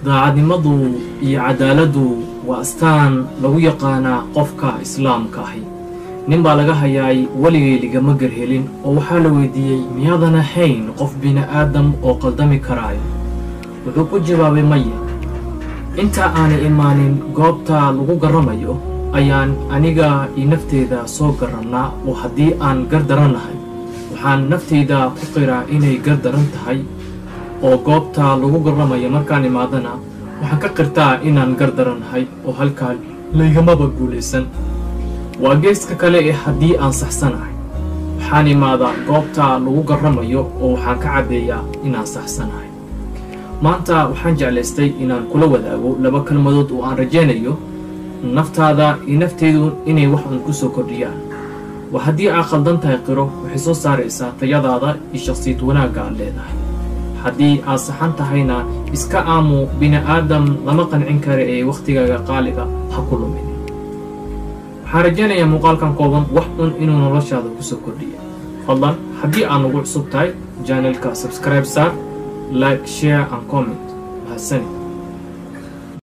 daacadnimadu iyo cadaaladdu waa astaan lagu yaqaanaa qofka islaamka ahi nin baa laga hayaay weligay ligama garhelin oo waxaa la weydiiyey miyaadan ahayn qof bini'aadam oo qaldami karaayo wuxuu ku jawaabay maya inta aanay imaanin goobta lagu garramayo ayaan aniga iyo nafteyda soo garrannaa oo haddii aan gardarannahay waxaan nafteyda ku qiraa inay gardaran tahay oo goobta lagu garramayo markaan imaadana waxaan ka qirtaa inaan gardarannahay oo halkaa laygamaba guulaysan waa geeska kale ee haddii aan saxsanahay waxaan imaadaa goobta lagu garramayo oo waxaan ka caddeeyaa inaan saxsanahay maanta waxaan jeclaystay inaan kula wadaago laba kelmadood oo aan rajaynayo naftaada iyo nafteydu inay wax uun ku soo kordhiyaan waa haddii aad khaldan tahay qiro waxay soo saaraysaa tayadaada iyo shakhsiyad wanaagga aad leedahay haddii aad saxan tahayna iska aamu bini'aadam lama qancin kara ee wakhtigaaga qaaliga ha ku lumin waxaan rajaynayaa muuqaalkan kooban wax un inuu noloshaada ku soo kordhiya fadlan haddii aad nagu cusub tahay janelka subscribe saar like share and comment mahadsanid